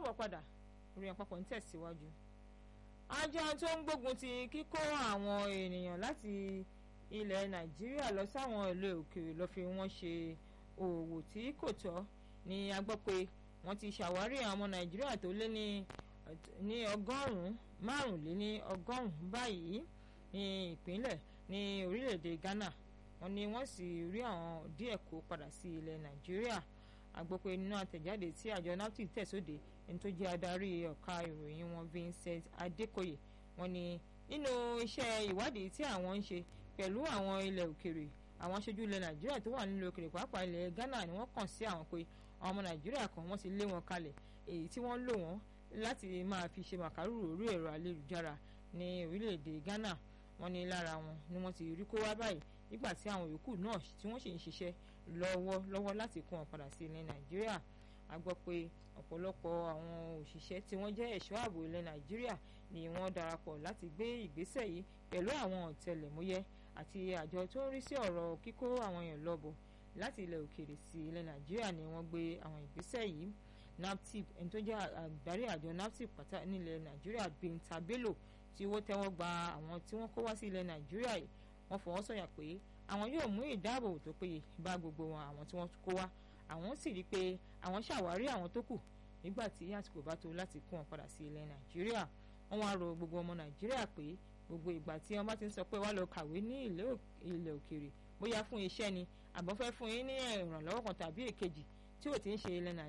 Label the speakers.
Speaker 1: káàbọ̀ padà ìròyìn àpapọ̀ ń tẹ̀síwájú. àjọ tó ń gbógun ti kíkó àwọn ènìyàn láti ilẹ̀ nàìjíríà lọ sáwọn ilé òkèèrè lọ fi wọ́n ṣe òwò tí kò tọ́ ni a gbọ́ pé wọ́n ti ṣàwárí àwọn ọmọ nàìjíríà tó lé ní ní ọgọ́rùn-ún márùnléní ọgọ́rùn-ún báyìí ní ìpínlẹ̀ ní orílẹ̀-èdè ghana wọ́n ní wọ́n sì rí àwọn díẹ̀ kó padà sí ilẹ̀ nàìjíríà a gbọ́ pé nínú àtẹ̀jáde tí àjọ napti tẹ̀sóde ẹni tó jẹ́ adarí ọ̀ka ìròyìn wọn Vincent Adekoye wọ́n ní nínú iṣẹ́ ìwádìí tí àwọn ń ṣe pẹ̀lú àwọn ilẹ̀ òkèrè àwọn aṣojú ilẹ̀ nàìjíríà tó wà nílùú òkèrè pàápàá ilẹ̀ ghana ni wọ́n kàn sí àwọn pé àwọn ọmọ nàìjíríà kan wọ́n ti lé wọn kalẹ̀ èyí tí wọ́n lò wọ́n láti máa fi ṣe màkàrúrò orí ẹ̀rọ ayélujára ní orílẹ̀-èdè ghana wọ́n ní lára wọn ni wọ́n ti rí kó wá báyìí nígbà tí àwọn yòókù náà tí wọ́n sì ń ṣiṣẹ́ lọ́wọ́ lọ́wọ́ láti kó wọn padà sí ilẹ̀ nàìjíríà a gbọ́ pé ọ̀pọ̀lọpọ̀ àwọn òṣìṣẹ́ tí wọ́n jẹ́ ẹ̀ṣọ́ ààbò ilẹ̀ nàìjíríà ni wọ́n darapọ̀ láti gbé ìgbésẹ̀ yìí pẹ̀lú àwọn ọ̀tẹlẹ̀múyẹ́ àti àjọ tó ń rí sí ọ̀rọ̀ kíkó àwọn èèyàn lọ́bọ̀ láti ilẹ̀ òkèèrè sí ilẹ̀ nàìjíríà ni wọ́n gbé àwọn ìgbésẹ̀ yìí naptip ẹni tó jẹ́ àgbárí àjọ naptip pátá nílẹ̀ nàìjíríà Binta Bello tí wọ́n tẹ́wọ́ gba àwọn tí wọ́n kó wá sí ilẹ̀ nàìjíríà yìí wọ́n fọwọ́ sọ̀yà pé àwọn yóò mú ìdáàbòbò tó péye bá gbogbo wọn àwọn tí wọ́n kó wá àwọn sì rí i pé àwọn ṣàwárí àwọn tó kù nígbà tí àsìkò bá tó láti kó wọn padà sí ilẹ̀ nàìjíríà wọ́n wá rọ gbogbo ọmọ nàìjíríà pé gbogbo ìgbà tí wọ́n bá ti ń sọ pé wá lọ kàwé ní ilẹ̀ òkèèrè bóyá fún iṣẹ́ ni àbọ̀ fẹ́ fún yín ní ìrànlọ́wọ́ kan tàbí èkejì tí ò ti ń ṣe ilẹ̀ nàìjíríà